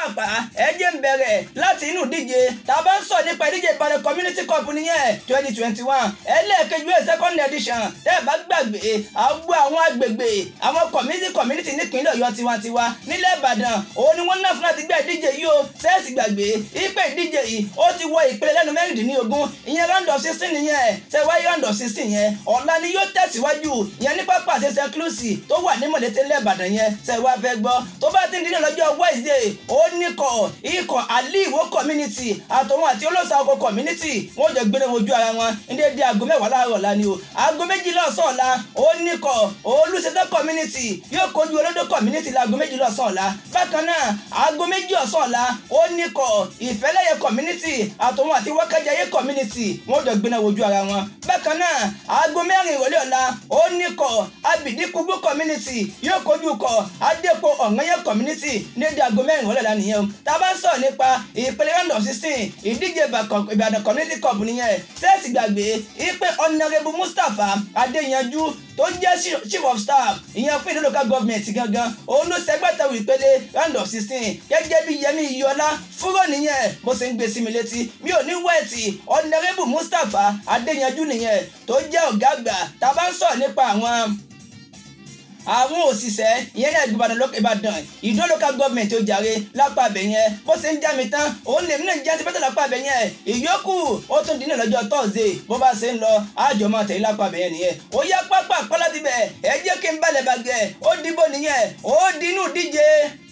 pápápá ẹ jẹ́ ń bẹ̀rẹ̀ láti inú ìdíje tá a bá ń sọ nípa ìdíje ìbàdàn community cup nìyẹn twenty twenty one ẹlẹ́ẹ̀kejì ẹ̀ second edition tẹ́ ẹ bá gbàgbé àgbo àwọn agbègbè àwọn community community nípínlẹ̀ ọ̀yọ́ tiwantiwa nílẹ̀ ìbàdàn òun ni wọ́n ná fún láti gbé ìdíje yìí o sẹ́ẹ̀sì gbàgbé ipe ìdíje yìí ó ti wọ ìpele lẹ́nu mẹ́rìndínlógún ìyẹn round of sixteen nìyẹn ṣe wáyé round of sixteen yẹn ọ̀la ni yóò tẹ̀síwájú ìyẹn ní pápá àṣẹṣẹ close tó wà ní mọ̀lẹ́tẹ̀ lẹ́bàdàn yẹn ṣe wá fẹ́ gbọ́ tó bá ti ń dín ní lọ́jọ́ wednesday ó ní kọ̀ ikọ̀ àlì ìwó community àtòun àti olóòsà ọkọ̀ community wọ́n jọ gbére wojú ara wọn ní dédé aago mẹ́wàá láàárọ̀ ọ̀la ni o aago méjìlá ọ̀sán ọ̀la ó ní kọ̀ olùsètò community yóò kojú olódò community láago méjìlá ọ̀sán ọ̀la bákan náà aago méjì ọ̀sán ọ̀la ó ní kọ̀ ìfẹ́lẹ́yẹ community àtòun àti wákàjáyé community wọ́n jọ gbéná wojú ara wọn bákan náà aago mẹ́rin ìrọ̀lẹ́ ọ̀la ó ní kọ̀ abidikubu community yóò kojú kọ̀ adépo ọ̀ngányẹ community ní dédé aago mẹ́rin ìrọ̀lẹ́ ọ̀la nìyẹn o tá a bá ń sọ̀rọ̀ nípa ìpele round of sixteen ìdíje ìbàdàn community cup nìyẹn sẹ́ẹ̀sì gbàgbé ìpè honourable mustapha adéyanjú tó jẹ́ chief of staff ìyẹn fún ìdí local government gangan òun ló ṣẹgbẹ́tẹ̀wò ìpele round of sixteen gẹ́gẹ́ bí yẹmi iyọlá fúró nìyẹn bó ṣe ń gbé sí mi létí mi ò ní wẹ̀ẹ̀tì honourable mustapha adéyanjú nìyẹn tó jẹ́ ọ̀gá àgbà tá a bá ń sọ̀rọ̀ nípa àwọn àwọn òṣìṣẹ́ ìyẹn ní ìbàdàn lókè ìbàdàn ìdó local government ó jàre lápá abẹ yẹn bó ṣe ń já mi tán òun lèmi náà jẹ́ sípẹ́tà lápá abẹ yẹn ìyókù ó tún dín ní lọ́jọ́ thursday bó bá ṣe ń lọ àjọ máa tẹ̀lé lápá abẹ yẹn nìyẹn ó yá pápá pálá ti bẹ̀ ẹ jẹ́ kí n balẹ̀ bàgẹ́ ó dìbò nìyẹn ó dínú díje